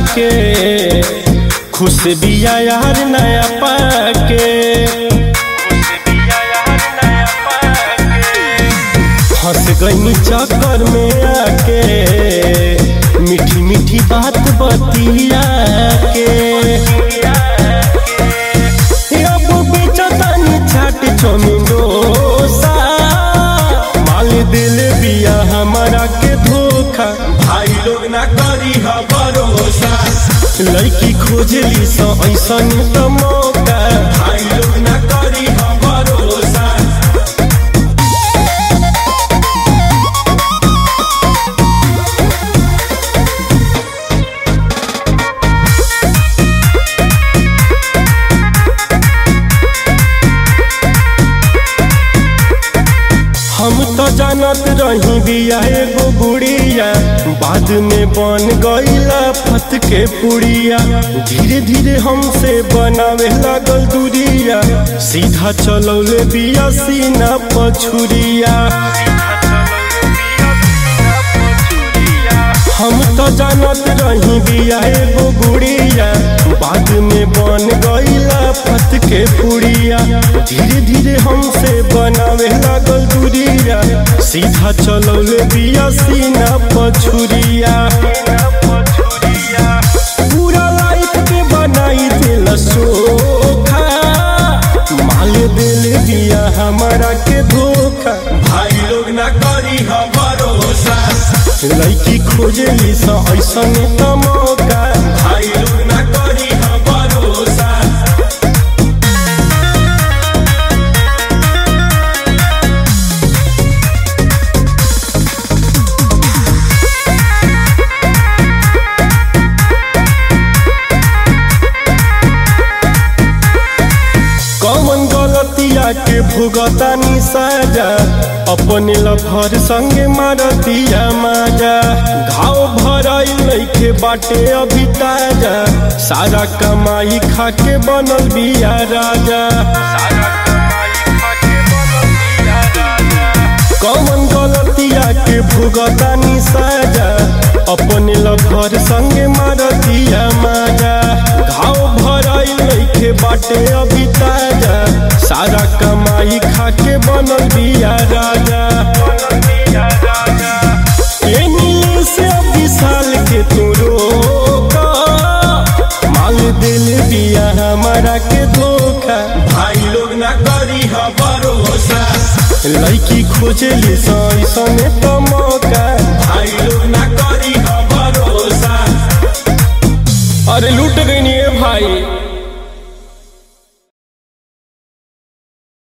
के खुश बिया यार नया पाके फंस गई चक्कर में आके मीठी मीठी बात बतिया के अब बेचतानी चाट चौमिन डोसा माल दिल बिया हमारा के धोखा भाई लोग ना करी ह भरोसा लड़की खोजली स ऐसन त मौका भाई लोग ना करी ह भरोसा हम तो जानत रही बिया एगो गुड़िया बाद में बन गईला फत के पुड़िया धीरे धीरे हमसे बनावे लागल दूरिया सीधा चलौले बिया सीना पछुरिया हम तो जानत रही बिया एगो गुड़िया बाद में बन गईला फत के पुड़िया धीरे धीरे हमसे बनावे लागल दूरिया सीधा चलौले बिया सीना पछुरिया पूरा लाइफ के बनाई दिल सोखा माल दिल बिया हमारा के धोखा भाई लोग ना करी ह भरोसा लड़की खोजली स ऐसन त मौका भाई लोग ना करी ह भरोसा कौन गलतिया के भुगतानी साजा अपने लफर संगे मारतिया माजा घाव भराई लइके बाटे अभी ताजा सारा कमाई खा के बनल बिया राजा कौन गलतिया के भुगतानी साजा अपने लफर संगे मारतिया माजा घाव भराई लइके बाटे अभी ताजा सारा कमाई खा के बनल बिया राजा एनी से अभी साल के तू रोका माल दिल बिया हमारा के धोखा भाई लोग ना करी ह भरोसा लड़की खोजली सैसन त मौका भाई लोग ना करी ह भरोसा अरे लूट गई